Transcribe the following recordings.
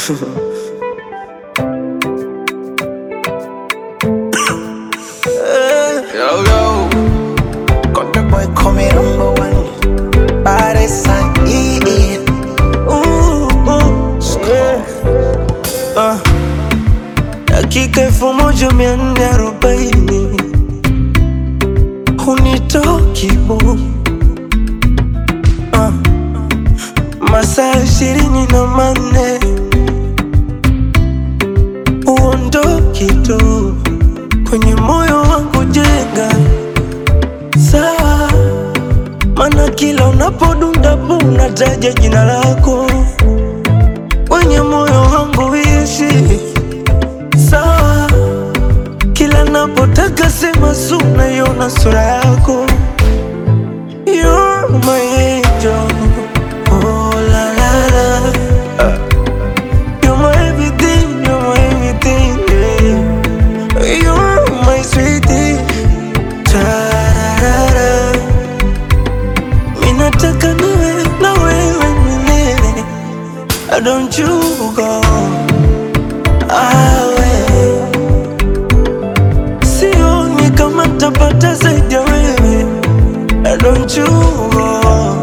Yo, yo. Got the boy coming number one. Body sign, yeah, yeah. Ooh, ooh, yeah. Uh, dakika elfu moja mia nne arobaini hunitoki bu uh, masaa ishirini na manne uondoki tu kwenye moyo wangu jenga sawa, mana kila unapodunda bu unataja jina lako kwenye moyo wangu ishi sawa, kila napotaka sema su naiona sura yako You're my angel. Oh, la, la, la. You're my everything, you're my everything, yeah. You're my sweetie. Tararara. Mimi nataka niwe na wewe milele. Don't you go awe. Sioni kama nitapata zaidi ya wewe. Don't you go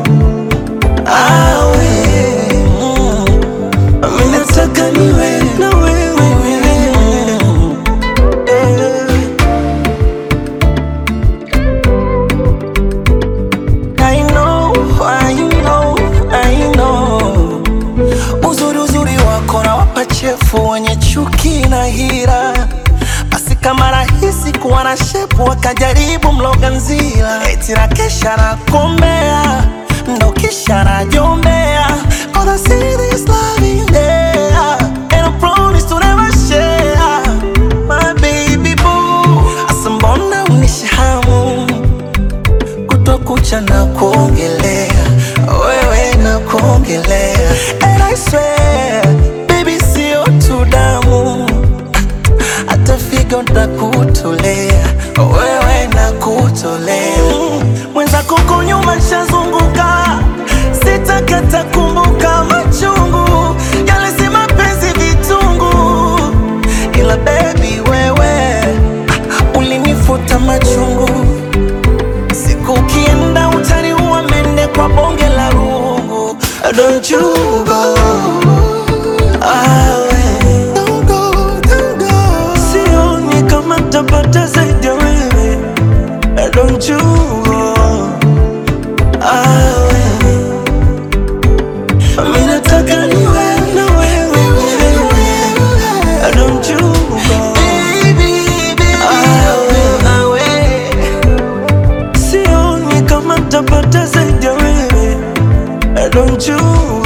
awe. Mimi nataka niwe na wewe milele. Eh. I know, I know, I know. Uzuri uzuri wako na wapachefu wenye chuki na hira, basi kama rahisi kuwa na shepu wakajaribu mloga nzila, eti na kesha na kombea ndo kisha na jombea Gonna see this love in there and I promise to never share my baby boo. Asa mbona unishahamu kutwa kucha na kuongelea wewe na kuongelea and I swear baby sio tu damu hata figo ntakutolea wewe na kutolea mwenzako huko nyuma nshazunguka sitakata kumbuka machungu yale si mapenzi vitungu ila baby wewe ah, ulinifuta machungu Siku ukienda utaniua mende kwa bonge la rungu Don't you go awe Don't go, don't go Sioni kama tapata zaidi ya wewe Don't you go awe Mimi nataka niwe na wewe milele. Don't you go awe, awe. Sioni kama tapata zaidi ya wewe Don't you